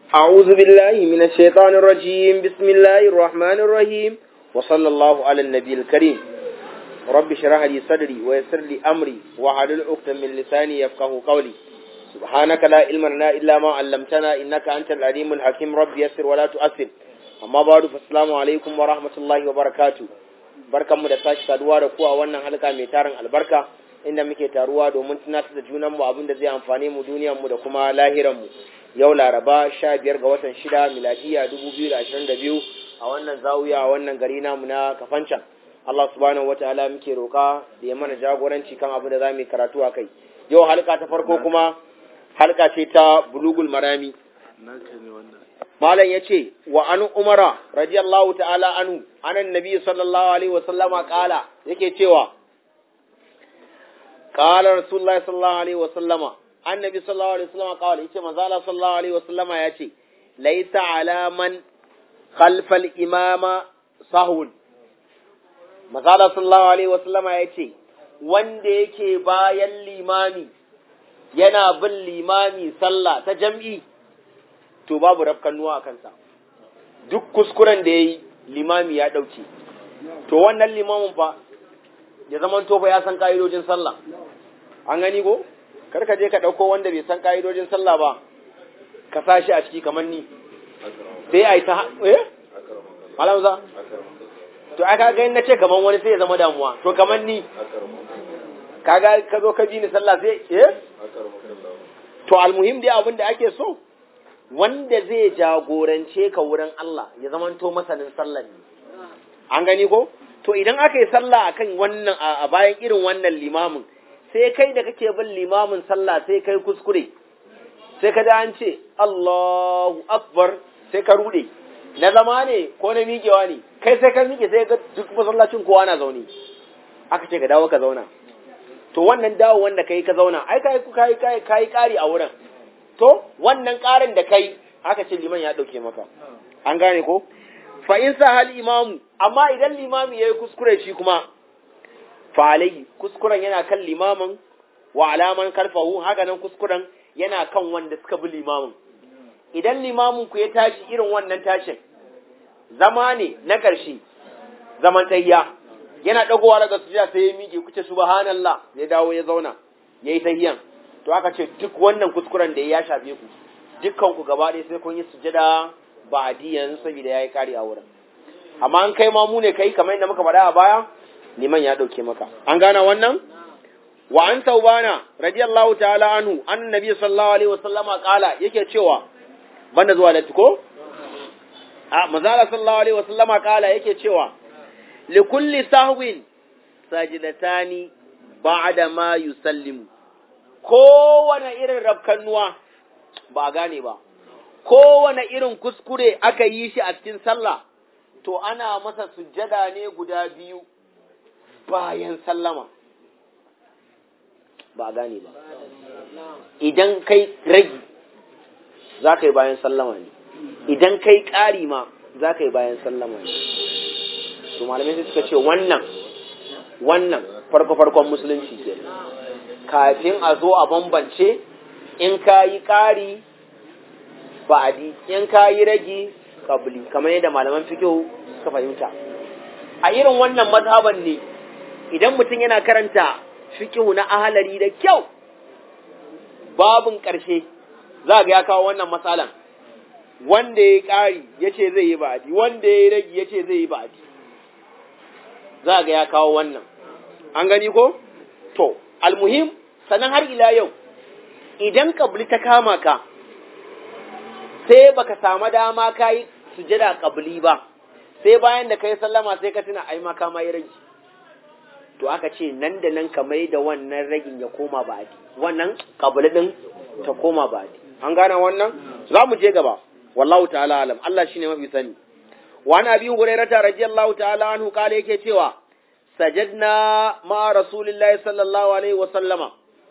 أعوذ بالله من الشيطان الرجيم بسم الله الرحمن الرحيم وصلى الله على النبي الكريم رب اشرح لي صدري ويسر لي أمري وحلل عقدة من لساني يفقه قولي سبحانك لا علم لنا إلا ما علمتنا إنك أنت العليم الحكيم رب يسر ولا تؤثر amma ba da fasalamu alaikum wa rahmatullahi wa barakatu barkanmu da sake saduwa da ku a wannan halka mai tarin albarka inda muke taruwa domin tunatar da junanmu abin da zai amfane mu duniyarmu da kuma lahiranmu yau laraba sha biyar ga watan shida miladiya dubu biyu da ashirin da biyu a wannan zawiya a wannan gari namu na kafancan Allah subhanahu wataala muke roƙa da ya mana jagoranci kan abin da za mu yi karatu a kai yau halka ta farko kuma halka ce ta bulugul marami malam ya ce wa an umara radiyallahu ta'ala anu anan nabi sallallahu alaihi wa sallama kala yake cewa kala rasulullahi sallallahu alaihi wa sallama annabi sallallahu alaihi wa sallama kala yace manzo Allah sallallahu alaihi wa sallama yace laisa alaman khalfal imama sahun manzo Allah sallallahu alaihi wa sallama yace wanda yake bayan limami yana bin limami sallah ta jam'i to babu rafkannuwa a kansa duk kuskuren da ya yi limami ya ɗauke to wannan limamin fa ya zama to fa ya san ka'idojin sallah an gani ko karka je ka ɗauko wanda bai san ka'idojin sallah ba ka sa shi a ciki kamar ni sai a yi ta eh malamza to aka ga na ce kamar wani sai ya zama damuwa to kamar ni kaga ka zo ka bi ni sallah sai eh to almuhim dai abin da ake so wanda zai jagorance ka wurin Allah ya zamanto masanin sallah ne an gani ko to idan aka yi sallah akan wannan a bayan irin wannan limamin sai kai da kake bin limamin sallah sai kai kuskure sai ka da an ce Allahu akbar sai ka rude na zama ne ko na miƙewa ne kai sai ka miƙe sai ga duk masallacin kowa na zaune aka ce ka dawo ka zauna to wannan dawo wanda kai ka zauna ai kai kai kai kai kari a wurin to wannan ƙarin da kai aka ce liman ya ɗauke maka an gane ko fa in sa hal imamu amma idan limami yayi kuskure shi kuma fa alai kuskuren yana kan limamin wa alaman karfahu haka nan kuskuren yana kan wanda suka bi limamin idan limamin ku ya tashi irin wannan tashin zama ne na ƙarshe zaman tayya yana dagowa daga sujada sai ya miƙe kuce subhanallah ya dawo ya zauna yayi tahiyan to aka ce duk wannan kuskuren da ya shafe ku dukkan ku gaba ɗaya sai kun yi sujada ba adiyan saboda yayi kari a wurin amma an kai ma mu ne kai kamar yadda muka faɗa a baya liman ya ɗauke maka an gana wannan wa an taubana radiyallahu ta'ala anhu annabi sallallahu alaihi wasallama kala yake cewa banda zuwa da ko a manzala sallallahu alaihi wasallama kala yake cewa li kulli sahwin sajidatani ba'da ma yusallimu kowane irin rafkannuwa ba a gane ba, kowane irin kuskure aka yi shi a cikin sallah, to ana masa sujjada ne guda biyu bayan sallama. Ba a gane ba. Idan kai ragi, za ka yi bayan sallama ne, idan kai ƙari ma za ka yi bayan sallama ne. To malamai sai suka ce wannan, wannan farko-farkon musulunci ke. kafin a zo a bambance in ka yi ƙari ba'adi in ka yi ragi kabli kamar yadda malaman fikihu suka fahimta a irin wannan mazhaban ne idan mutum yana karanta fikihu na ahalari da kyau babin ƙarshe za ga ya kawo wannan matsalan wanda ya yi ƙari ya ce zai yi ba'adi wanda ya yi ragi ya ce zai yi ba'adi za ga ya kawo wannan an gani ko to almuhim sannan har ila yau idan kabli ta kama ka sai baka samu dama ka yi sujada kabli ba sai bayan da ka yi sallama sai ka tuna ai ma ka yi ragi to aka ce nan da nan ka mai da wannan ragin ya koma ba'adi wannan kabli din ta koma ba'adi an gane wannan za mu je gaba wallahu ta'ala alam Allah shine mafi sani wa ana bi hurairata radiyallahu ta'ala anhu kale yake cewa sajadna ma rasulillahi sallallahu alaihi wasallama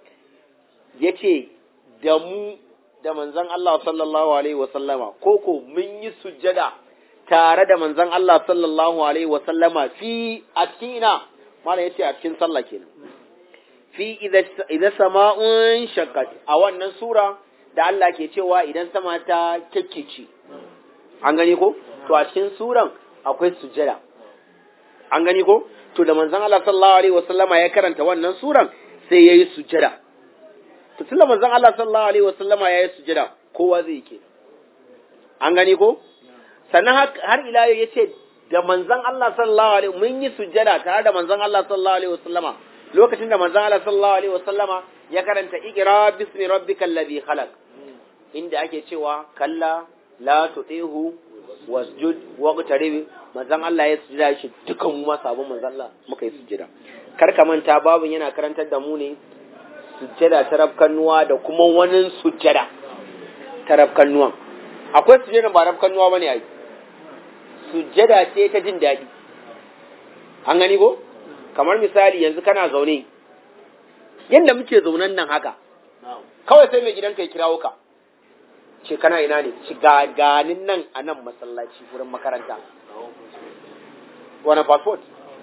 ya ce da mu da manzan Allah sallallahu alaihi wasallama koko mun yi sujjada tare da manzan Allah sallallahu alaihi wasallama fi a cikin ina mana ya ce a cikin sallah kenan fi idza sama'un shaqqat a wannan sura da Allah ke cewa idan sama ta kyakkece an gani ko to a cikin suran akwai sujada an gani ko to da manzon Allah sallallahu alaihi wasallama ya karanta wannan suran sai yayi sujada to tunda manzon Allah sallallahu alaihi wasallama yayi sujada kowa zai ke an gani ko sannan har ila yau yace da manzon Allah sallallahu alaihi mun yi sujada tare da manzon Allah sallallahu alaihi wasallama lokacin da manzon Allah sallallahu alaihi wasallama ya karanta iqra bismi rabbikal ladhi khalaq inda ake cewa kalla la tutihu wasjud waqtarib manzon Allah ya sujada shi dukan mu ma sabon manzon Allah muka yi sujada kar ka manta babun yana karantar da mu ne sujada ta rafkannuwa da kuma wani sujada ta rafkannuwa akwai sujada ba rafkannuwa bane ai sujada ce ta jin daɗi an gani ko kamar misali yanzu kana zaune yadda muke zaunan nan haka kawai sai mai gidanka ya kirawo ka ce kana ina ne ci gaganin nan a nan masallaci wurin makaranta wani passport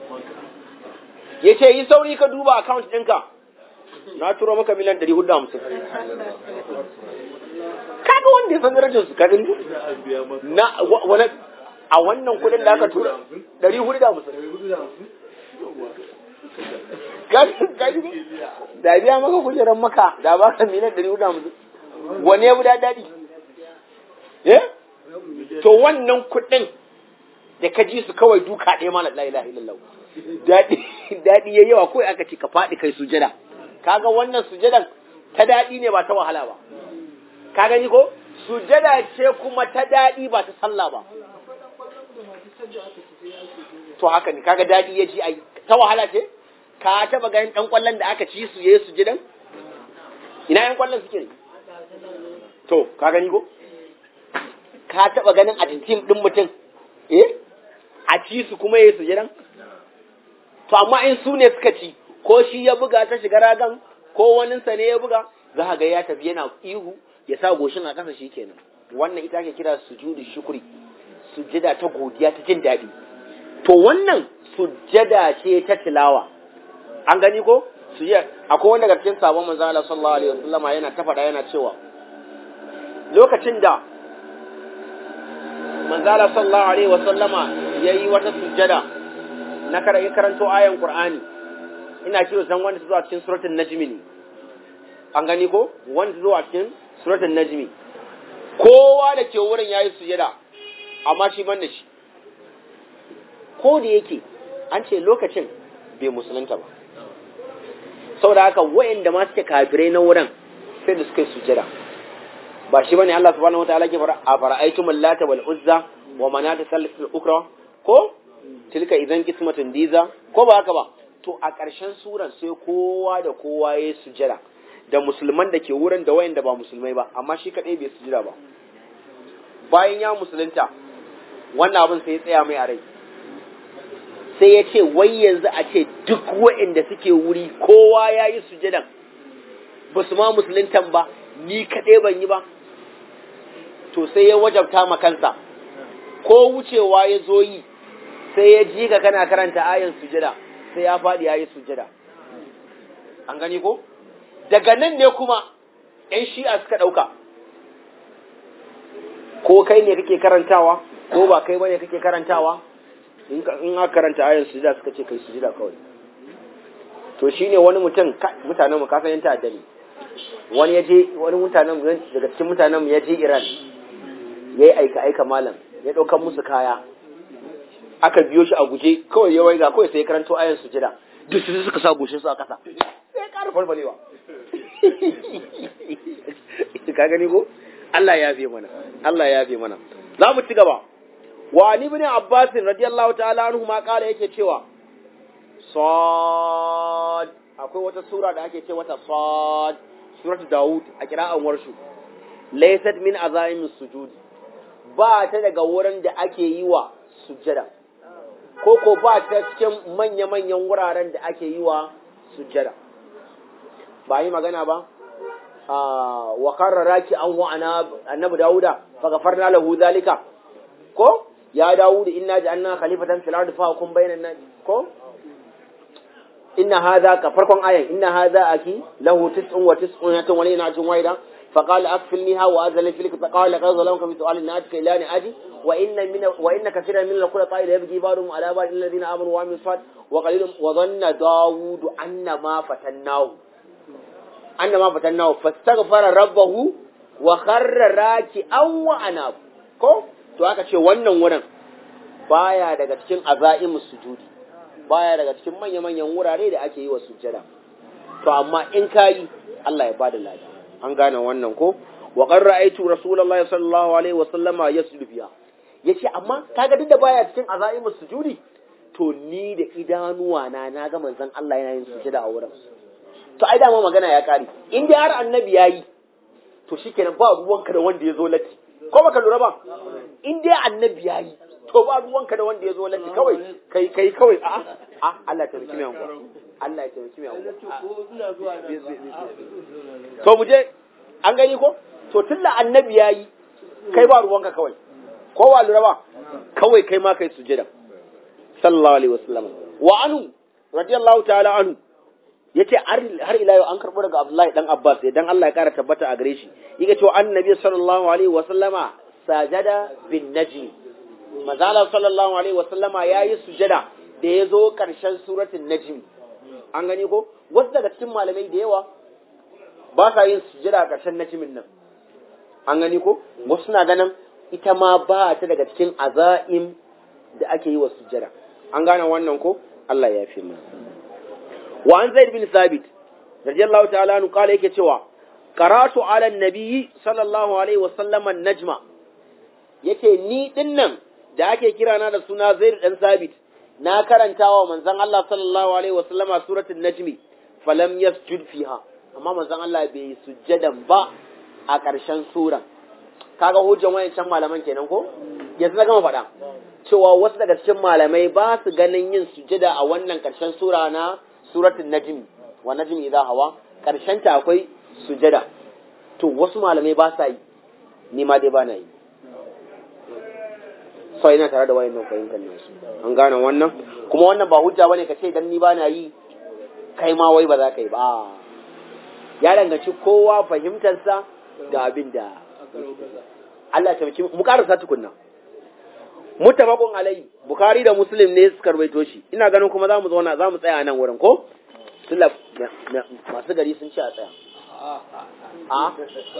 ya ce yi sauri ka duba account ɗinka na turo maka miliyan ɗari hudu hamsin kaga wanda ya san darajar su kaɗin na wani a wannan kuɗin da aka tura ɗari hudu da hamsin da biya maka kujerar maka da ba ka miliyan ɗari hudu hamsin wani ya da daɗi eh to wannan kuɗin da ka ji su kawai duka ɗaya mana la ilaha illallah daɗi daɗi ya yawa kawai aka ce ka faɗi kai sujada kaga wannan sujadan ta daɗi ne ba ta wahala ba ka gani ko sujada ce kuma ta daɗi ba ta sallah ba to haka ne kaga daɗi ya ji ai ta wahala ce ka taba ganin ɗan ƙwallon da aka ci su yayi sujadan ina yan ƙwallon suke ne to ka gani ko ka taba ganin a cikin ɗin mutum eh a ci su kuma yayi sujadan to amma in su ne suka ci ko shi ya buga ta shiga ragan ko waninsa ne ya buga za ga ya tafi yana ihu ya sa goshin a ƙasa shi kenan wannan ita ake kira sujudu shukuri sujada ta godiya ta jin daɗi to wannan sujada ce ta tilawa an gani ko sujada akwai wanda daga cikin sabon manzo Allah sallallahu alaihi wasallama yana ta faɗa yana cewa lokacin da manzo Allah sallallahu alaihi wasallama yayi wata sujada na karanto ayan Qur'ani ina kiro san wanda zuwa cikin suratul najmi ne an gani ko wanda zuwa cikin suratul najmi kowa da ke wurin yayi sujada amma shi ban da shi ko da yake an ce lokacin bai musulunta ba saboda haka wayanda ma suke kafirai na wurin sai da suka yi sujada ba shi bane Allah subhanahu wataala ke fara a fara'aytum lata wal uzza wa manata salatul ukra ko tilka idan kismatun diza ko ba haka ba to a ƙarshen suran sai kowa da kowa ya sujada da musulman da ke wurin da wayanda ba musulmai ba amma shi kadai bai sujada ba bayan ya musulunta wannan abin sai ya tsaya mai a rai sai ya ce wai yanzu a ce duk wa'inda suke wuri kowa ya yi sujadan ba su ma musuluntan ba ni kaɗai ban yi ba to sai ya wajabta ma kansa ko wucewa ya zo yi sai ya ji ka kana karanta ayan sujada sai ya faɗi ya yi sujada an gani ko daga nan ne kuma ‘yan shi'a suka ɗauka ko kai ne kake karantawa ko ba kai bane kake karantawa in aka karanta ayan sujada suka ce kai sujada kawai to shine wani mutum mutanen mu kasan yanta addani wani yaje wani mutanen daga cikin mutanen mu yaje Iran yayi aika aika malam ya daukan musu kaya aka biyo shi a guje kawai ya waiga kawai sai ya karanto ayan sujada duk su suka sa goshin su a kasa sai ƙara falfalewa ka gani ko Allah ya fi mana Allah ya fi mana za mu ci gaba wa ali ibn abbas radiyallahu ta'ala anhu ma kala yake cewa sad akwai wata sura da ake ce mata sad suratu daud a kira'an warshu laysat min azaim sujud ba ta daga wurin da ake yi wa sujjada ko ko ba ta cikin manya-manyan wuraren da ake yi wa sujjada ba yi magana ba wa karraraki an wa annabi dawuda fa gafarna lahu zalika ko ya dawud inna ja'alna khalifatan fil ardi fa hukum bainan nas ko inna hadha ka farkon ayan inna hadha aki lahu tis'un wa tis'un wa lina ajun waida فقال أكفلنيها وأذل فيك فقال لقد ظلمك في سؤال ناتك إلى نعاجي وإن من وإن كثيرا من الخلطاء يبغي بعضهم على بعض إلا الذين آمنوا وعملوا الصالحات وقليل وظن داوود أن ما فتناه أن ما فتناه فاستغفر ربه وخر راكعا وأناب ko to aka ce wannan wurin baya daga cikin azaimus sujudi baya daga cikin manya-manyan wurare da ake yi wa sujjada to amma in kayi Allah ya bada lafiya an gane wannan ko wa qad ra'aytu rasulullahi sallallahu alaihi wa sallama yasjudu fiha yace amma kaga duk da baya cikin azaimus sujudi to ni da idanuwa na na ga manzon Allah yana yin sujjada a wurin to ai dama magana ya kare in dai har annabi yayi to shikenan ba ruwanka da wanda ya zo latti ko baka lura ba in dai annabi yayi to ba ruwanka da wanda ya zo latti kawai kai kai kawai a a Allah ta rikime yanku Allah ya taimaki mai to mu je an gani ko to tunda annabi yayi kai ba ruwanka kawai ko ba lura ba kawai kai ma kai sujada sallallahu alaihi wasallam wa anu radiyallahu ta'ala anhu yace har ila yau an karbo daga Abdullahi dan Abbas dan Allah ya kara tabbata a gare shi yake cewa annabi sallallahu alaihi wasallama sajada bin najm manzala sallallahu alaihi wasallama yayi sujada da ya zo karshen suratul najm an gani ko wasu daga cikin malamai da yawa ba sa yin sujada a karshen najmin nan an gani ko wasu na ganin ita ma ba ta daga cikin azaim da ake yi wa sujada an gane wannan ko Allah ya fi mu wa an zaid bin sabit radiyallahu ta'ala anhu kala yake cewa qaratu ala nabiyyi sallallahu alaihi wa sallam najma yake ni dinnan da ake kira na da suna zaid dan sabit na karanta wa manzon Allah sallallahu alaihi wa sallama suratul najmi falam yasjud fiha amma manzon Allah bai sujjadan ba a ƙarshen sura kaga hujjan wayancan malaman kenan ko yanzu na gama faɗa cewa wasu daga cikin malamai ba su ganin yin sujjada a wannan ƙarshen sura na suratul najm wa najm idha hawa ƙarshen ta akwai sujjada to wasu malamai ba sa yi ni ma dai ba na yi so ina tare da wayannan fahimtar nasu an gane wannan kuma wannan ba hujja bane ka ce dan ni ba na yi kai ma wai ba za ka yi ba ya danganci kowa fahimtarsa da abin da Allah ta mu karasa tukunna mutabaqun alai bukhari da muslim ne suka rawaito shi ina ganin kuma zamu zauna zamu tsaya nan wurin ko tunda masu gari sun ce a tsaya a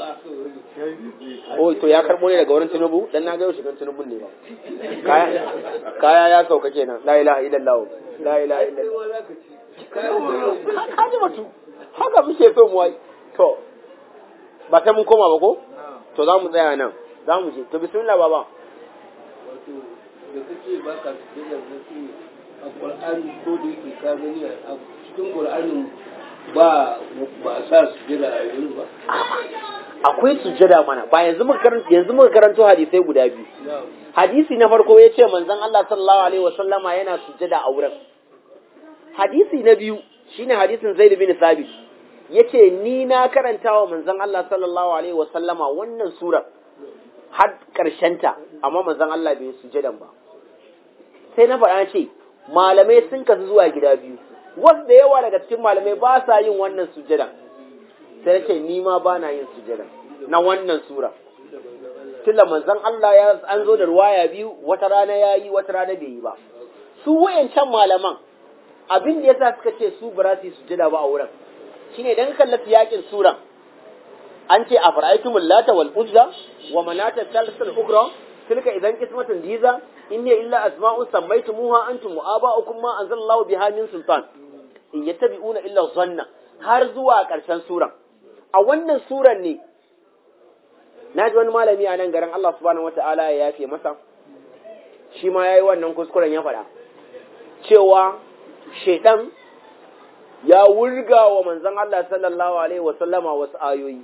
oh to ya karbo ne daga wurin tinubu dan na ga yau shigan tinubun ne ba kaya kaya ya sauka kenan la ilaha illallah la ilaha illallah kaji batu haka muke so mu wai to ba ta mun koma ba ko to za mu tsaya nan za mu je to bismillah baba wato da kake ba ka sujjada da su a Qur'ani ko da yake ka gani a cikin Qur'anin ba ba a sa sujjada a yanzu ba akwai sujjada mana ba yanzu muka karanto yanzu muka karanto hadisai guda biyu hadisi na farko ya ce manzon Allah sallallahu alaihi wasallama yana sujjada a wurin hadisi na biyu shine hadisin Zaid bin Thabit yace ni na karanta wa manzon Allah sallallahu alaihi wasallama wannan sura har ta amma manzon Allah bai sujadan ba sai na faɗa ce malamai sun kasu zuwa gida biyu wanda yawa daga cikin malamai ba sa yin wannan sujadan sai ce ni ma ba na yin sujadan na wannan sura tunda manzon Allah ya an zo da ruwaya biyu wata rana ya yi wata rana bai yi ba su wayancan malaman abin da yasa suka ce su ba su yi sujada ba a wurin shine dan kallata yakin suran an ce a fara'aitumul lata wal uzza wa manata thalithal ukhra tilka idan qismatun diza in hiya illa asma'un sammaytumuha antum wa aba'ukum ma anzalallahu biha min sultan in yattabi'una illa zanna har zuwa karshen suran a wannan suran ne naji wani malami a nan garin Allah subhanahu wata'ala ya yafe masa shi ma yayi wannan kuskuren ya faɗa cewa shaidan ya wurga wa manzon Allah sallallahu alaihi wasallama wasu ayoyi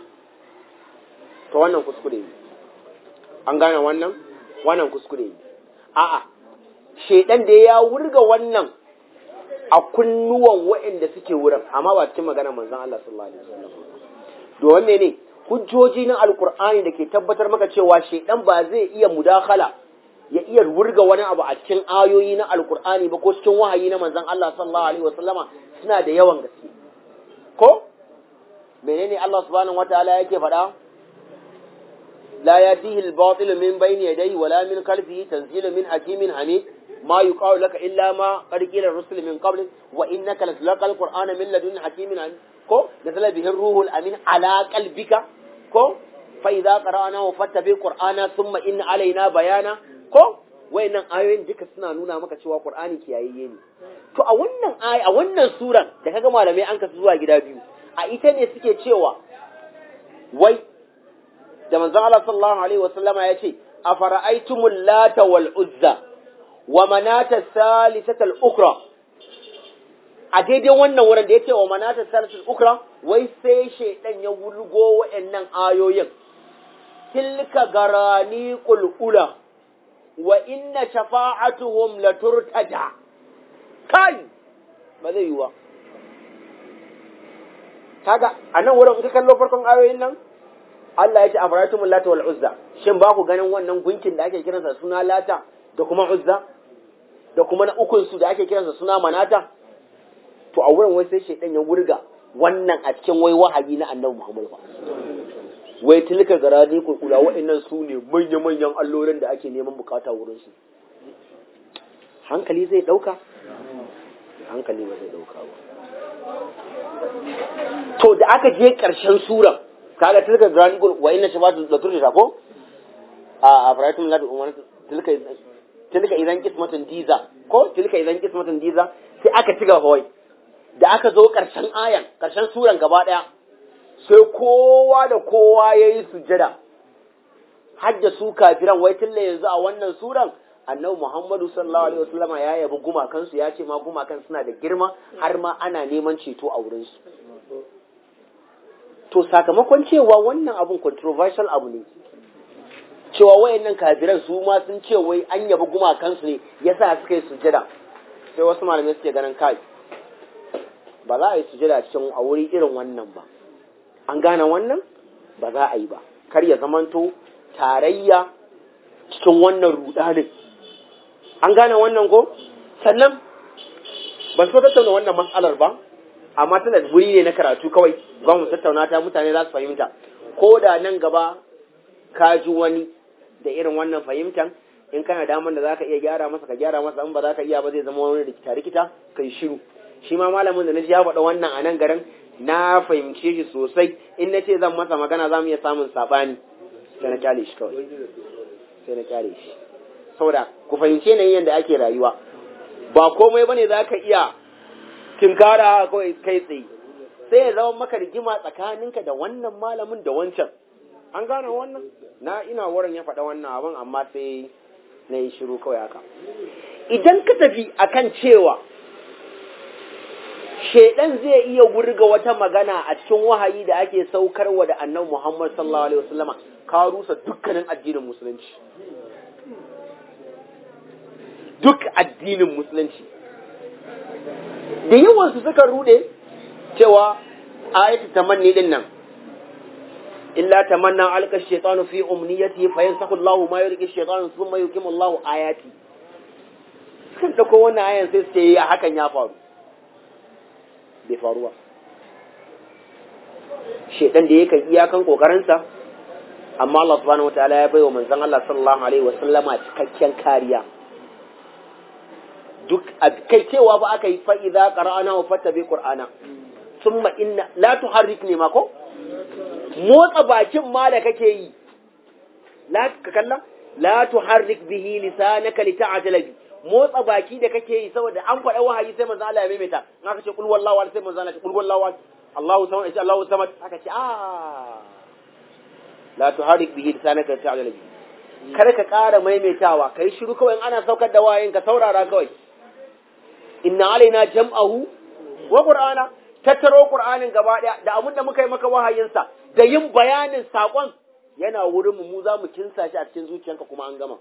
to wannan kuskure ne an gane wannan wannan kuskure ne a'a shedan da ya wurga wannan a kunnuwan waɗanda suke wurin amma ba cikin maganar manzon Allah sallallahu alaihi wasallam domin mene hujjoji na alkur'ani da ke tabbatar maka cewa shedan ba zai iya mudakhala ya iya wurga wani abu a cikin ayoyi na alkur'ani ba ko cikin wahayi na manzon Allah sallallahu alaihi wasallama suna da yawan gaske ko menene Allah subhanahu wataala yake faɗa la yatihi al-batil min bayni yadayhi wala min khalfihi tanzilun min hakimin hamid ma yuqalu laka illa ma qad qila rusul min qablik wa innaka latulqal qur'ana min ladun hakimin hamid ko nazala bihi ruhul amin ala qalbika ko fa idza qara'nahu fattabi qur'ana thumma inna alaina bayana ko wayannan ayoyin duka suna nuna maka cewa qur'ani kiyayeye ne to a wannan ayi a wannan suran da kaga malamai an kasu zuwa gida biyu a ita ne suke cewa wai da manzon Allah sallallahu alaihi wasallama ya ce afara'aytumul lata wal uzza wa manata salisata al ukra a daidai wannan wurin da ya ce wa manata salisata al ukra wai sai shaidan ya wulgo wa'annan ayoyin tilka garani qulqula wa inna shafa'atuhum laturtada kai ba zai yiwa kaga a nan wurin ka kallo farkon ayoyin nan Allah ya ce afaraitumul lata wal uzza shin ba ku ganin wannan gunkin da ake kiransa suna lata da kuma uzza da kuma na ukun su da ake kiransa suna manata to a wurin wai sai shaidan ya wurga wannan a cikin wai wahayi na annabi Muhammad ba wai tilka garadi kurkula wa'annan su ne manya-manyan allorin da ake neman bukata wurin su hankali zai dauka hankali ba zai dauka ba to da aka je karshen suran kaga tilka garadi wa inna shabatu da turta ko a afratum la umman tilka tilka idan kismatun diza ko tilka idan kismatun diza sai aka ci gaba wai da aka zo karshen ayan karshen suran gaba daya sai kowa da kowa ya yi sujada hajja su kafiran wai tilla yanzu a wannan suran annabi Muhammadu sallallahu alaihi wasallama ya yabi gumakansu ya ce ma gumakan suna da girma har ma ana neman ceto a wurinsu to sakamakon cewa wannan abun controversial abu ne cewa wayannan kafiran su ma sun ce wai an yabi gumakansu ne yasa suka yi sujada sai wasu malamai suke ganin kai ba za a yi sujada cikin a wuri irin wannan ba an gane wannan ba za a yi ba kar ya zamanto tarayya cikin wannan rudanin an gane wannan ko sannan ban so tattauna wannan matsalar ba amma tana wuri ne na karatu kawai ba mu tattauna ta mutane za su fahimta ko da nan gaba ka ji wani da irin wannan fahimtan in kana daman da zaka iya gyara masa ka gyara masa in ba za ka iya ba zai zama wani rikita rikita kai shiru shi ma malamin da na ji ya faɗa wannan a nan garin na fahimce shi sosai in na ce zan masa magana za mu iya samun saɓani sai na kyale shi kawai sai na kyale shi saboda ku fahimce na yadda ake rayuwa ba komai bane za ka iya tinkara kawai kai tsaye sai ya zama maka rigima tsakaninka da wannan malamin da wancan an gane wannan na ina wurin ya faɗa wannan abin amma sai na yi shiru kawai haka idan ka tafi akan cewa shaidan zai iya wurga wata magana a cikin wahayi da ake saukarwa da annabi Muhammad sallallahu alaihi wasallama ka rusa dukkanin addinin musulunci duk addinin musulunci da yawan su suka rude cewa ayatu tamanni din nan illa tamanna alka shaytanu fi umniyati fa yansahu Allahu ma yulqi shaytanu thumma yuqimu Allahu ayati kan dauko wannan ayan sai su ce hakan ya faru bai faruwa shedan da yakan iyakan kokarinsa amma Allah subhanahu wataala ya bai wa manzon Allah sallallahu alaihi wa sallama cikakken kariya duk kai cewa ba aka yi fa idza qara'ana wa fattabi qur'ana thumma inna la tuharrik ne ma ko motsa bakin ma da kake yi la ka kalla la tuharrik bihi lisanaka lita'jala bi motsa baki da kake yi saboda an faɗa wahayi sai manzo Allah ya maimaita in aka ce kul wallahu ahad sai manzo Allah ya ce kul wallahu ahad Allahu samad ya ce Allahu samad aka ce ah la tuharik bihi lisanaka ta'ala bi kada ka ƙara maimaitawa kai shiru kawai in ana saukar da wahayin ka saurara kawai inna alaina jam'ahu wa qur'ana tattaro qur'anin gaba daya da abin da muka yi maka wahayinsa da yin bayanin sakon yana wurin mu mu za mu kinsa shi a cikin zuciyanka kuma an gama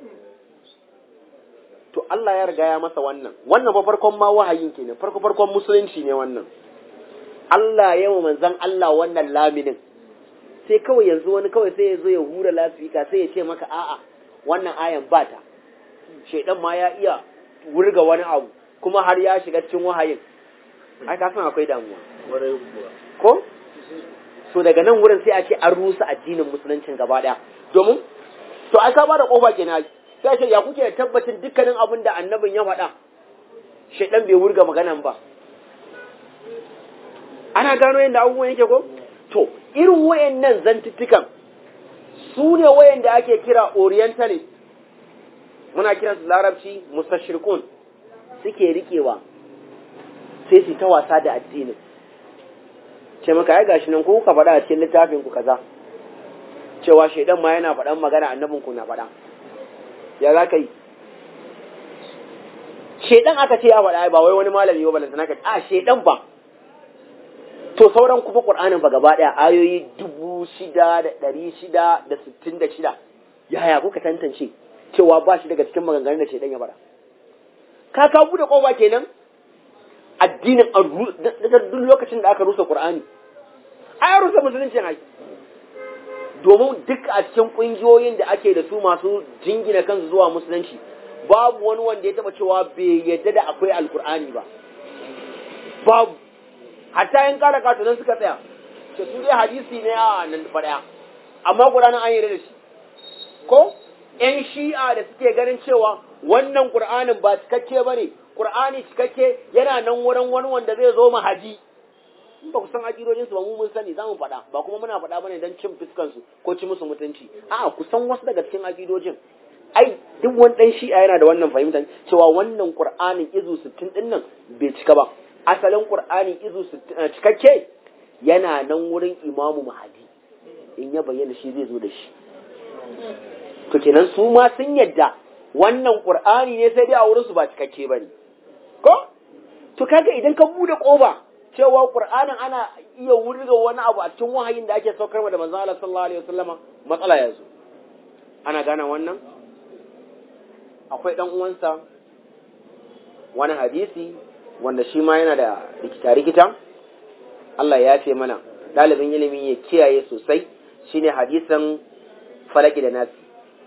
to Allah ya riga ya masa wannan wannan ba farkon ma wahayin kenan farko farkon musulunci ne wannan Allah ya wa manzon Allah wannan laminin sai kawai yanzu wani kawai sai ya zo ya hura lasifika sai ya ce maka a'a wannan ayan ba ta shaidan ma ya iya wurga wani abu kuma har ya shiga cikin wahayin ai ka san akwai damuwa ko so daga nan wurin sai a ce an rusa addinin musuluncin gaba daya domin to ai ka bada kofa kenan sai ce ya kuke da tabbacin dukkanin abin da annabin ya faɗa shaidan bai wurga maganan ba ana gano yadda abubuwan yake ko to irin wayannan zantuttukan su ne wayanda ake kira orientalist muna kiransu larabci mustashirkun suke rikewa sai su ta wasa da addinin ce maka ai gashi nan ko kuka faɗa a cikin littafin ku kaza cewa shaidan ma yana faɗan magana annabin ku na faɗa ya za ka yi shaidan aka ce ya faɗa ba wai wani malami ba balantana ka a shaidan ba to sauran kuma qur'anin ba gaba ɗaya ayoyi dubu shida da ɗari shida da sittin da shida yaya kuka tantance cewa ba shi daga cikin maganganun da shaidan ya faɗa ka ka bude kofa kenan addinin duk lokacin da aka rusa Qur'ani ai rusa musulunci ai domin duk a cikin kungiyoyin da ake da su masu jingina kansu zuwa musulunci babu wani wanda ya taba cewa bai yadda da akwai alkur'ani ba babu hatta yan kara katunan suka tsaya ce su dai hadisi ne a nan faɗaya amma Qur'anin an yarda da shi ko yan shi'a da suke ganin cewa wannan Qur'anin ba cikakke bane Qur'ani cikakke yana nan wurin wani wanda zai zo mahaji in ba ku san akidojin su ba mu mun sani zamu faɗa ba kuma muna faɗa bane dan cin fuskan su ko ci musu mutunci a'a ku san wasu daga cikin akidojin ai duk wani dan shi'a yana da wannan fahimtar cewa wannan Qur'anin izu 60 din nan bai cika ba asalin Qur'ani izu cikakke yana nan wurin Imamu Mahadi in ya bayyana shi zai zo da shi to kenan su ma sun yadda wannan Qur'ani ne sai dai a wurin su ba cikakke bane ko to kaga idan ka bude koba cewa qur'anin ana iya wurga wani abu a cikin wahayin da ake saukar da manzon Allah sallallahu alaihi wasallama matsala ya zo ana gane wannan akwai dan uwansa wani hadisi wanda shi ma yana da rikita rikita Allah ya ce mana dalibin ilimi ya kiyaye sosai shine hadisin falaki da nasi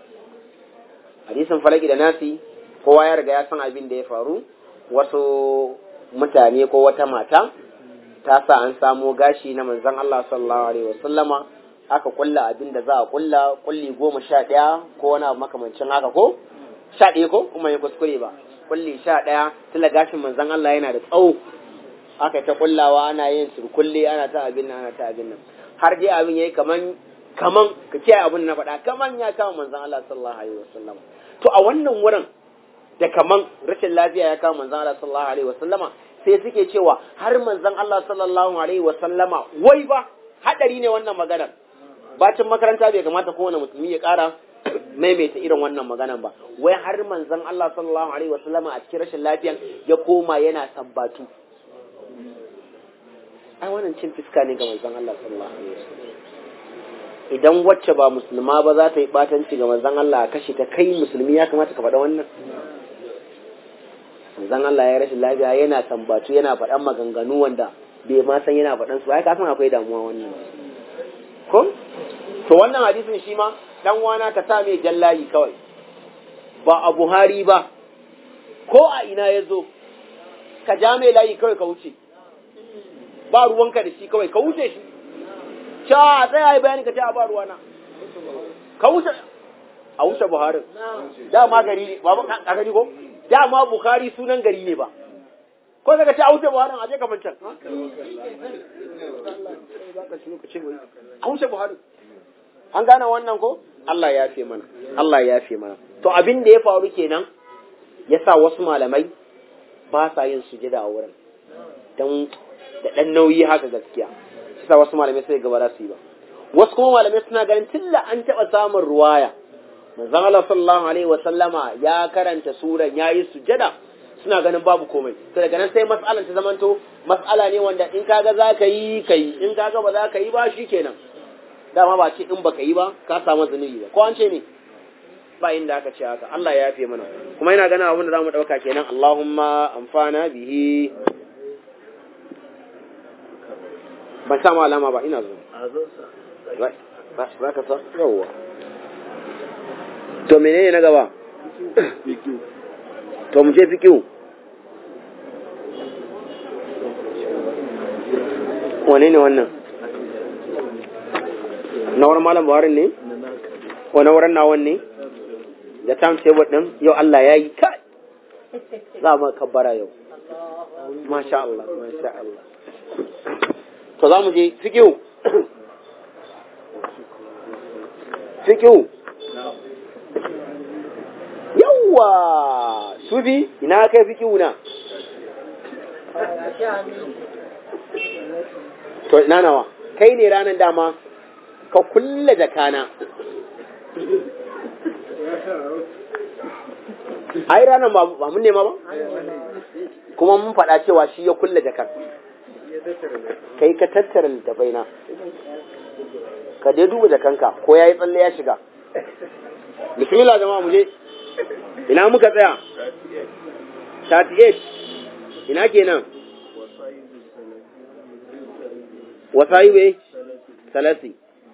hadisin falaki da nasi kowa ya riga ya san abin da ya faru wasu mutane ko wata mata ta sa an samo gashi na manzon Allah sallallahu alaihi wasallama aka kulla abin da za a kulla kulli goma sha ɗaya ko wani abu makamancin haka ko sha ɗaya ko kuma ya kuskure ba kulli sha ɗaya tilla gashin manzon Allah yana da tsawo aka ta kullawa ana yin surkulle ana ta abin nan ana ta abin nan har dai abin yayi kaman kaman ka kiyaye abin na faɗa kaman ya kama manzon Allah sallallahu alaihi wasallama to a wannan wurin da kaman rashin lafiya ya kama manzon Allah sallallahu alaihi wasallama sai suke cewa har manzon Allah sallallahu alaihi wasallama wai ba hadari ne wannan maganar bacin makaranta bai kamata kowane musulmi ya kara maimaita irin wannan maganar ba wai har manzon Allah sallallahu alaihi wasallama a cikin rashin lafiyan ya koma yana sabbatu ai wannan cin fiska ne ga manzon Allah sallallahu alaihi wasallam idan wacce ba musulma ba za ta yi batanci ga manzon Allah a kashe ta kai musulmi ya kamata ka faɗa wannan manzon Allah ya rashin lafiya yana sambatu yana faɗan maganganu wanda bai ma san yana faɗan su ai ka san akwai damuwa wannan ko to wannan hadisin shi ma dan wana ka sa mai jallayi kawai ba a Buhari ba ko a ina ya zo ka ja mai layi kawai ka wuce ba ruwanka da shi kawai ka wuce shi ca tsaya yi bayani ka ce a ba ruwana ka wuce a wuce Buhari dama gari ne ba ka gani ko dama Bukhari sunan gari ne ba ko daga ce a wuce Buhari a je ka mancan a wuce Buhari an gane wannan ko Allah ya fi mana Allah ya fi mana to abin da ya faru kenan ya sa wasu malamai ba sa yin sujada a wurin don da ɗan nauyi haka gaskiya shi sa wasu malamai sai gaba su yi ba wasu kuma malamai suna ganin tilla an taɓa samun ruwaya manzon Allah sallallahu alaihi wa sallama ya karanta suran yayi sujada suna ganin babu komai to daga nan sai mas'alan ta zamanto mas'ala ne wanda in kaga za ka yi kai in kaga ba za ka yi ba shikenan dama ba ce in baka yi ba ka samu zunubi ba ko an ce ne ba inda aka ce haka Allah ya yafe mana kuma ina ganin abin da zamu dauka kenan Allahumma amfana bihi ban sa alama ba ina zo ba ka sa yawwa to menene na gaba to mu je fikihu wane ne wannan na wurin malam buhari ne ko na wurin nawan ne da time table din yau Allah ya yi kai za mu kabbara yau masha Allah masha Allah to za mu je fikihu fikihu yawwa sufi ina kai fikihu na to ina nawa kai ne ranar dama ka kulle jakana ai ranar ba mun nema ba kuma mun faɗa cewa shi ya kulle jakar kai ka tattara littafai na ka dai duba jakanka ko ya yi tsalle ya shiga bismillah jama'a mu je ina muka tsaya 38 ina kenan وصايبه ثلاثي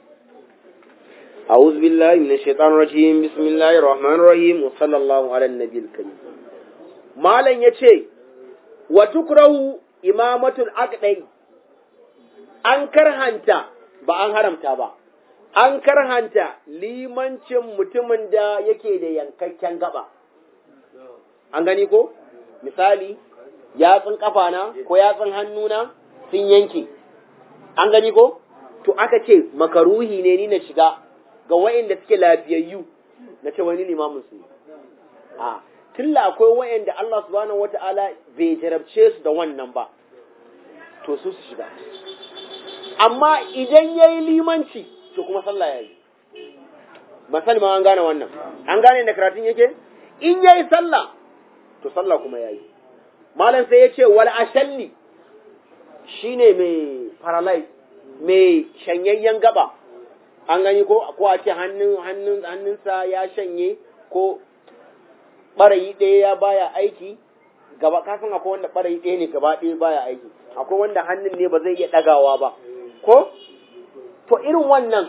أعوذ بالله من الشيطان الرجيم بسم الله الرحمن الرحيم وصلى الله على النبي الكريم ما لن يتشي وتكره إمامة الأقدي أنكر هانتا ba an haramta ba an karhanta limancin mutumin da yake da yankakken gaba an gani ko misali yatsun kafana ko yatsun hannuna sun yanke an gani ko to aka ce makaruhi ne ni na shiga ga wayanda suke lafiyayyu na ce wani limamin su a tilla akwai wayanda Allah subhanahu wata'ala bai jarabce su da wannan ba to su su shiga amma idan yayi limanci to kuma sallah yayi masal ma an gane wannan an gane da karatun yake in yayi sallah to sallah kuma yayi malam sai ya ce wal ashalli shine mai paralyze mai shanyayyen gaba an gani ko ko a ce hannun hannun hannunsa ya shanye ko barayi ɗaya ya baya aiki gaba ka san akwai wanda barayi ɗaya ne gaba ɗaya baya aiki akwai wanda hannun ne ba zai iya ɗagawa ba ko to irin wannan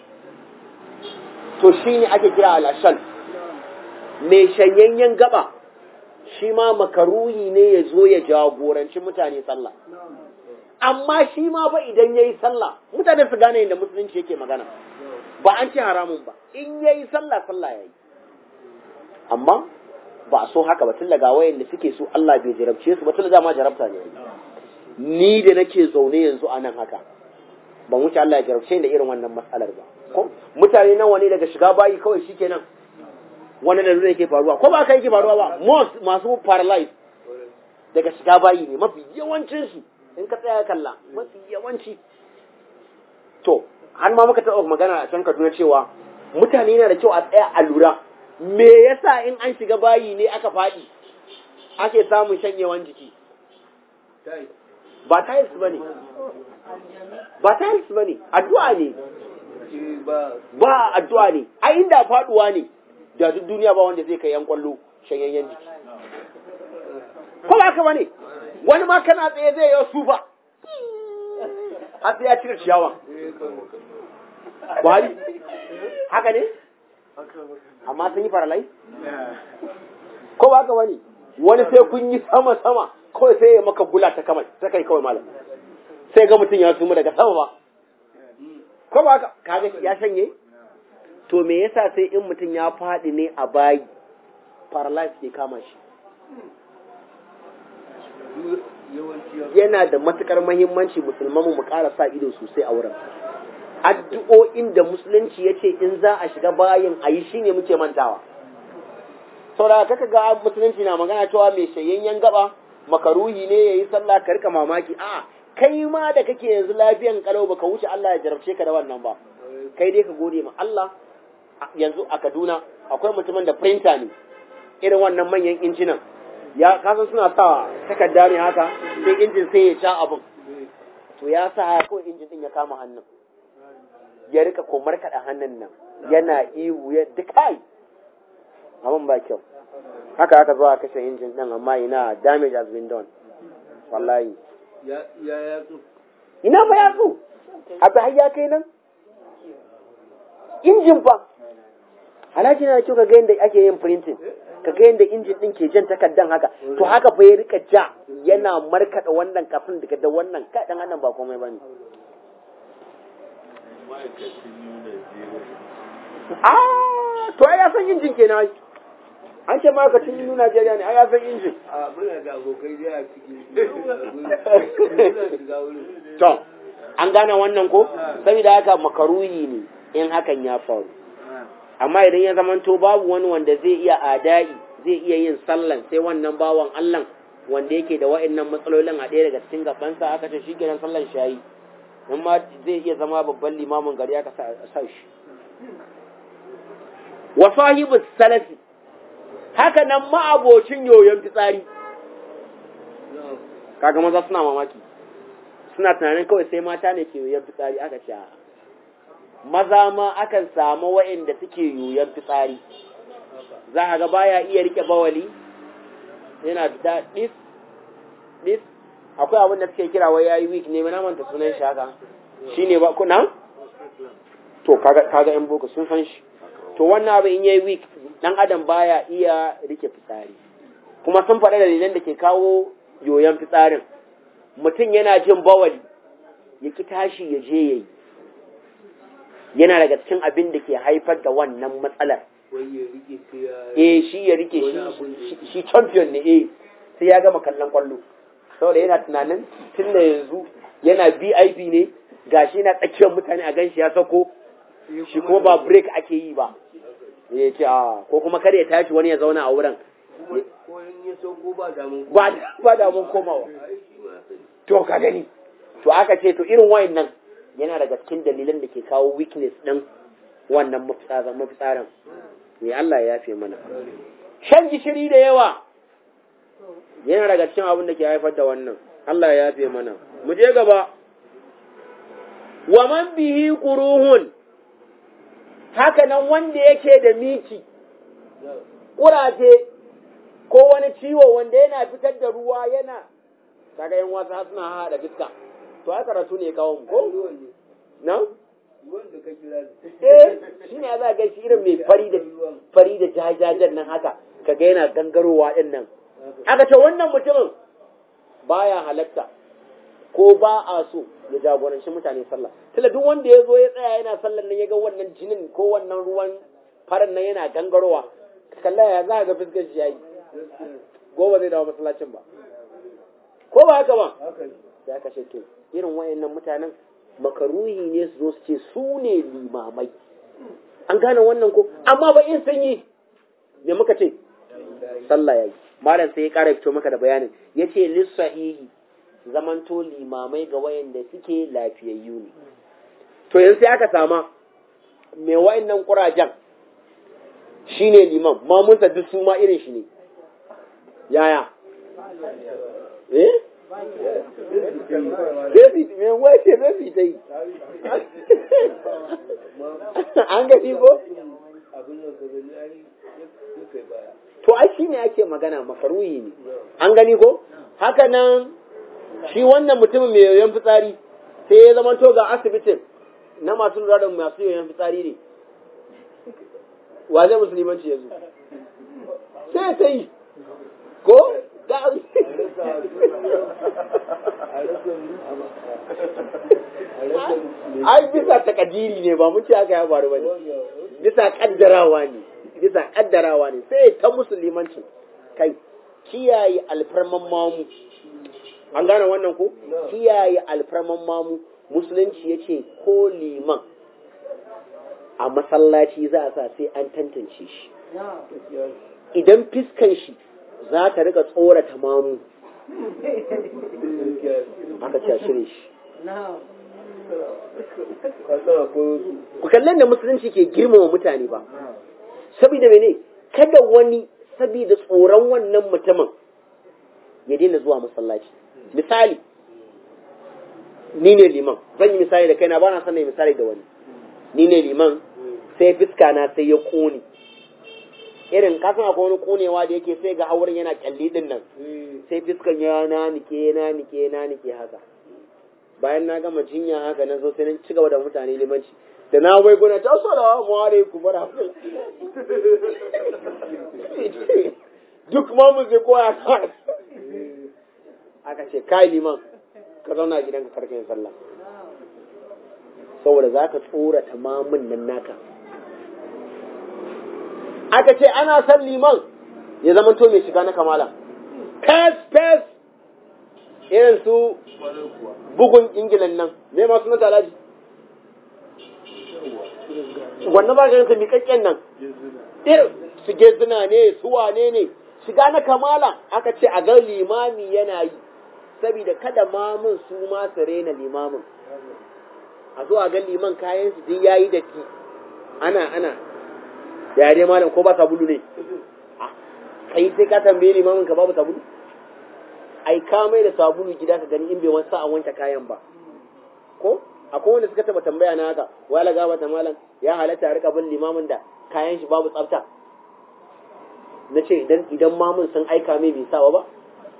to shine ake kira al'ashal mai shanyayyen gaba shi ma makaruhi ne ya zo ya jagoranci mutane sallah amma shi ma ba idan ya yi sallah mutane su gane yadda musulunci yake magana ba an ce haramun ba in ya yi sallah sallah ya yi amma ba a so haka ba tun daga wayan da suke so Allah bai jarabce su ba tun da ma jarabta ne ni da nake zaune yanzu a nan haka ban wuce Allah ya jarabce da irin wannan matsalar ba ko mutane nawa ne daga shiga bayi kawai shikenan wani da zai ke faruwa ko ba ka yake faruwa ba most masu paralyzed daga shiga bayi ne mafi yawancin su in ka tsaya kalla mafi yawanci to har ma muka taɓa magana a can Kaduna cewa mutane yana da kyau a tsaya a lura me yasa in an shiga bayi ne aka faɗi ake samun shanyewan jiki ba tiles ba ne ba tiles ba ne addu'a ne ba addu'a ne a inda faɗuwa ne da duk duniya ba wanda zai kai yan kwallo shanyayyen jiki ko ba haka ba ne wani ma kana tsaye zai yi su ba har sai ya cire ciyawa Buhari haka ne amma sun yi faralai ko ba haka wani wani sai kun yi sama sama kawai sai ya maka bula ta kamar ta kai kawai malam sai ga mutum ya sumu daga sama ba ko ba haka kaga ya shanye to me yasa sai in mutum ya faɗi ne a bayi paralyze ke kama shi yana da matukar mahimmanci musulman mu ƙara sa ido sosai a wurin addu'o'in da musulunci ya ce in za a shiga bayin a yi shine muke mantawa saboda kaka ga musulunci na magana cewa mai shayayyen gaba makaruhi ne ya yi sallah ka rika mamaki a kai ma da kake yanzu lafiyan kalau baka wuce Allah ya jarabce ka da wannan ba kai dai ka gode ma Allah yanzu a Kaduna akwai mutumin da printer ne irin wannan manyan injinan ya kasan suna sa takarda ne haka sai injin sai ya ja abin to ya sa kawai injin din ya kama hannun ya rika komar kaɗa hannun nan yana ihu ya dukai abin ba kyau haka aka zo a kashe injin din amma ina damage has been done wallahi ya yatsu ina ba yatsu abu har ya kai nan injin fa alhaji na kyau ka ga yadda ake yin printing ka ga yadda injin din ke jan takardan haka to haka fa ya rika ja yana markaɗa wannan kafin daga da wannan kaɗan annan ba komai bane ah to ai ya san injin kenan ai an ce ma'aikacin inu Najeriya ne ai ya san injin a muna da abokai da a ciki muna shiga wurin to an gane wannan ko saboda haka makaruhi ne in hakan ya faru amma idan ya zamanto babu wani wanda zai iya adai zai iya yin sallan sai wannan bawan Allah wanda yake da wa'annan matsalolin a ɗaya daga cikin gabansa aka ce shi kenan sallan shayi in ma zai iya zama babban limamin gari aka sa sa shi wa sahibu salafi haka nan ma'abocin yoyon fitsari kaga maza suna mamaki suna tunanin kawai sai mata ne ke yoyon fitsari aka ce a'a. maza ma akan samu wa'inda suke yoyon fitsari za a ga baya iya rike bawali yana da dis dis akwai abin da suke kira wai yayi week ne na manta sunan shi haka shine ba kuna to kaga kaga yan boko sun san shi to wannan abin in yayi week dan adam baya iya rike fitsari kuma sun faɗa dalilan da ke kawo yoyon fitsarin mutum yana jin bawali ya ki tashi ya je yayi yana daga cikin abin da ke haifar da wannan matsalar wai ya rike sai ya eh shi ya rike Wani shi abun da- shi- shi champion ne eh sai ya gama kallon kwallo saboda yana tunanin tun da yanzu yana VIP ne gashi yana tsakiyar mutane a ganshi ya sako shi kuma ba break ake yi ba ya ce a ko kuma kar ya tashi wani ya zauna a wurin kuma ko in ya sauko ba damun ba ba da mun komawa ai shi ma sani to ka gani to aka ce to irin wayannan yana daga cikin dalilan da ke kawo weakness din wannan mafitsarin mafitsarin me Allah ya yafe mana shan gishiri da yawa yana daga cikin abin da ke haifar da wannan Allah ya yafe mana mu je gaba wa man bihi quruhun haka nan wanda yake da miki kuraje ko wani ciwo wanda yana fitar da ruwa yana kaga yan wasa suna haɗa fiska to ai karatu ne kawo mu ko ruwan ne na ruwan da ka kira da eh shine ya za ga shi irin mai fari da fari da jajajen nan haka kaga yana gangarowa din nan aka ce wannan mutumin baya halatta ko ba a so ya jagoranci mutane sallah tunda duk wanda ya zo ya tsaya yana sallan nan ya ga wannan jinin ko wannan ruwan farin nan yana gangarowa ka kalla ya za ga fuskar shi yayi gobe zai dawo masallacin ba ko ba haka ba haka ne sai aka ce to irin wayannan mutanen makaruhi ne su zo su ce su ne limamai an gane wannan ko amma ba in sun yi me muka ce sallah yayi malam sai ya kara fito maka da bayanin yace lis sahihi zamanto limamai ga wayanda suke lafiyayyu ne to yanzu sai aka sama me wayannan kurajen shine liman mamunsa duk su ma irin shi ne yaya eh David, me wace David ta yi? An gani ko? abin da ka gani ai ya kai baya To, ai shi ne ake magana makaruhi ne. An gani ko? Haka nan, shi wannan mutumin mai yoyon fitsari, sai ya zama to ga asibitin na masu lura da masu yoyon fitsari ne. Wa zai musulmanci yanzu? Sai ta yi. Ko? Ga a rasa a rasa ai bisa takadiri ne ba mu ce aka ya faru bane bisa kaddarawa ne bisa kaddarawa ne sai ta musulmanci kai kiyaye alfarman mamu an gane wannan ko kiyaye alfarman mamu musulunci yace ko liman a masallaci za a sa sai an tantance shi idan fiskan shi za ta rika tsorata mamu aka ce a shirye shi kasara ko ku kallon da musulunci ke girmama mutane ba saboda mene kada wani saboda tsoron wannan mutumin ya daina zuwa masallaci misali ni ne liman zan yi misali da kaina ba na son na yi misali da wani ni ne liman sai fiska na sai ya kone irin kasan akwai wani konewa da yake sai ga haurin yana kyalli din nan sai fiskan ya na nike na nike na nike haka bayan na gama jinya haka na zo sai na ci gaba da mutane limanci da na wai guna ta salamu alaikum wa rahmatullahi duk ma mu zai koya ka aka ce kai liman ka zauna a gidanka karka yin sallah saboda za ka tsorata mamun nan naka aka ce ana son liman ya zama to mai shiga na kamala fes fes irin su bugun ingilan nan me masu na talaji wannan ba ganin miƙaƙƙen nan su gezina ne su wane ne shiga na kamala aka ce a ga limami yana yi saboda kada mamun su ma su rena limamin a zo a ga liman kayan su duk yayi da ki ana ana ya dai malam ko ba sabulu ne kai sai ka tambaye limamin ka babu sabulu ai ka mai da sabulu gida ka gani in bai wasa a wanke kayan ba ko akwai wanda suka taba tambaya na haka wai la gaba ta malam ya halatta a rika bin limamin da kayan shi babu tsafta na ce idan idan mamun sun aika mai bai sawa ba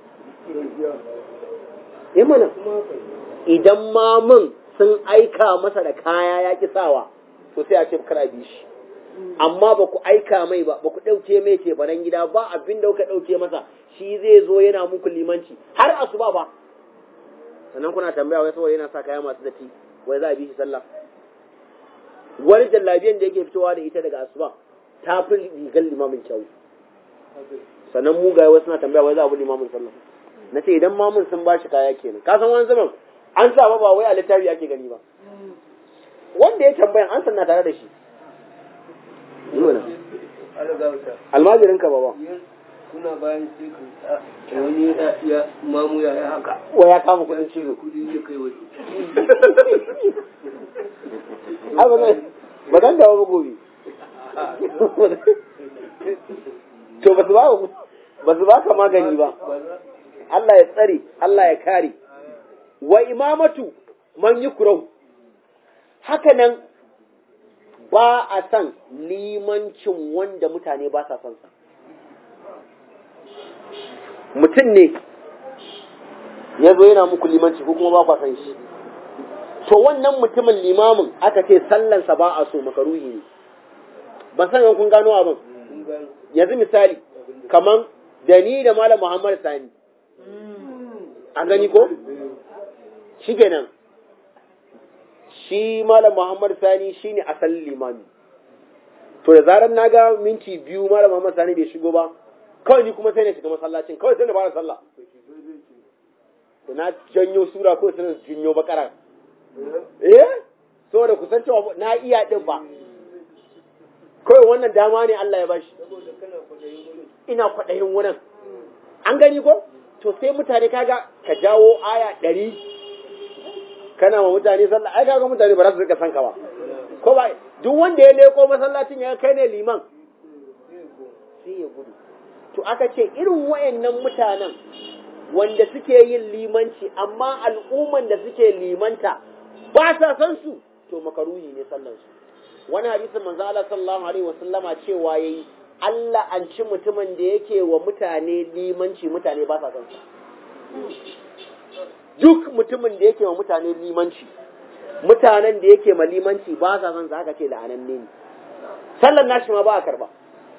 eh mana idan mamun sun aika masa da kaya ya ki sawa to sai a ce kar a bi shi amma ba ku aika mai ba ba ku ɗauke mai ce baran gida ba abin da kuka ɗauke masa shi zai zo yana muku limanci har asuba ba sannan kuna tambaya wai saboda yana sa kaya masu datti wai za a bi shi sallah wani jallabiyan da yake fitowa da ita daga asuba ta fi rigar limamin kyau sannan mugaye wasu na tambaya wai za a bi limamin sallah na ce idan mamun sun ba shi kaya kenan ka san wani zaman an sa ba wai a littafi ake gani ba wanda ya tambayan an sanna tare da shi almajirin ka baba kuna bayan sai ka wani ya mamu ya yi haka wa ya kama kudin cizo kudi ya kai waje ai ba zan ba zan dawo ba gobe to ba su ba ba su ba ka magani ba Allah ya tsare Allah ya kare wa imamatu man yukrahu haka nan ba a san limancin wanda mutane ba sa son sa mutum ne ya zo yana muku limanci ko kuma ba kwa san shi to wannan mutumin limamin aka ce sallansa ba a so makaruhi ne ban san kun gano abin yanzu misali kaman da ni da malam Muhammad Sani an gani ko shi kenan shi malam Muhammad Sani shine asalin limami to da zarar na ga minti biyu malam Muhammad Sani bai shigo ba kawai ni kuma sai na shiga masallacin kawai sai na fara sallah da na janyo sura ko sai na janyo bakara eh saboda kusan cewa na iya din ba kawai wannan dama ne Allah ya bashi ina kwaɗayin wurin an gani ko to sai mutane kaga ka jawo aya ɗari kana ma mutane sallah ai kaga mutane ba za su rika san ka ba ko ba duk wanda ya leko masallacin ya kai ne liman sai ya gudu to aka ce irin wayannan mutanen wanda suke yin limanci amma al'umman da suke limanta ba sa san su to makaruhi ne sallan su wani hadisin manzo Allah sallallahu alaihi wasallama cewa yayi Allah an ci mutumin da yake wa mutane limanci mutane ba sa san su duk mutumin da yake wa mutane limanci mutanen da yake ma limanci ba sa san sa aka ce la'ananne ne sallan nashi ma ba a karba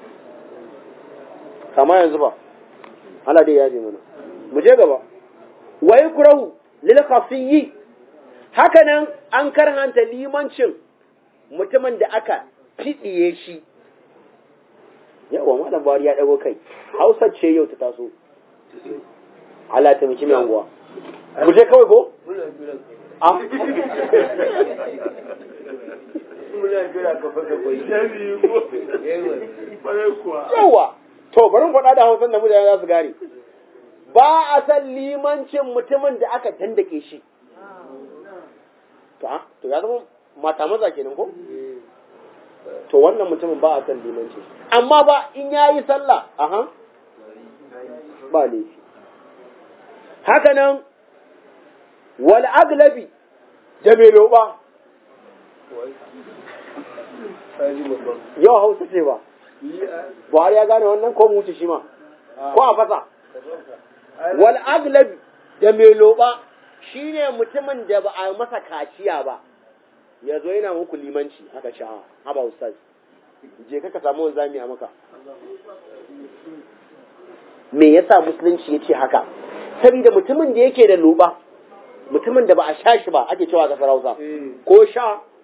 kama yanzu ba Allah dai ya je mana mu je gaba wa yukrahu lil khafiyyi haka nan an karhanta limancin mutumin da aka fidiye shi yawa malam bari ya dago kai Hausa ce yau ta taso Allah ta miki mai anguwa mu je kawai ko muna jira a muna jira ka faka kwai yawa to bari mu faɗa da Hausan da mutane za su gane ba a san limancin mutumin da aka dandake shi to a to ya zama mata maza kenan ko to wannan mutumin ba a san limanci amma ba in yayi sallah aha ba laifi haka nan wal aglabi da mai loba Kaji babban. yau hausa ce ba Yi a buhari ya gane wannan ko mu wuce shi ma ko a fasa wal aglabi da mai loba shine mutumin da ba a masa kaciya ba ya zo yana muku limanci haka sha haba ustaz je ka ka samu wanzami a maka me yasa musulunci ya ce haka saboda mutumin da yake da loba mutumin da ba a sha shi ba ake cewa kasar hausa Eh. ko sha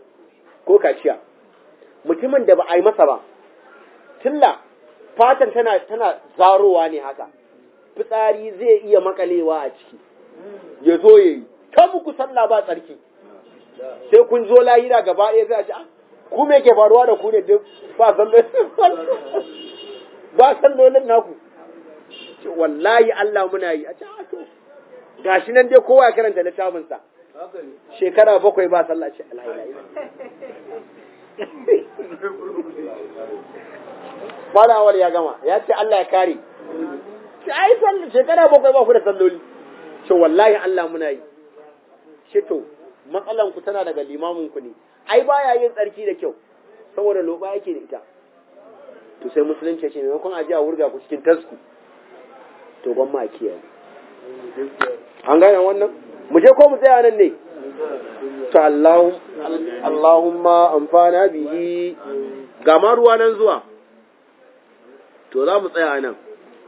ko kaciya mutumin da ba a yi masa ba tilla fatan tana tana zarowa ne haka fitsari zai iya makalewa a ciki ya zo ya yi ta muku sallah ba tsarki sai kun zo lahira gaba ɗaya zai ce ku me ke faruwa da ku ne duk ba sallolin ba sallolin naku wallahi Allah muna yi a ce a to gashi nan dai kowa ya karanta littafinsa shekara bakwai ba sallah ce alhaila Malawar ya gama ya ce Allah ya kare ce ai sallah shekara bakwai ba ku da salloli ce wallahi Allah muna yi ce to matsalan ku tana daga limamin ku ne ai baya yin tsarki da kyau saboda loba yake da ita to sai musulunci ce maimakon a ji a wurga ku cikin tasku to ban ma kiyaye an gane wannan mu je ko mu tsaya nan ne to Allahumma amfana bihi ga ma ruwa nan zuwa to za mu tsaya nan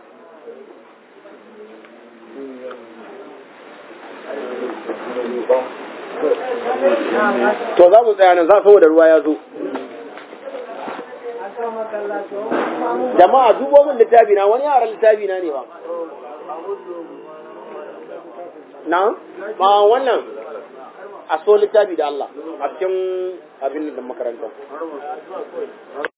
to za mu tsaya nan za saboda ruwa ya zo jama'a dubo min littafi na wani yaran littafi na ne ba na ma wannan a so littafi da Allah a cikin abin da makaranta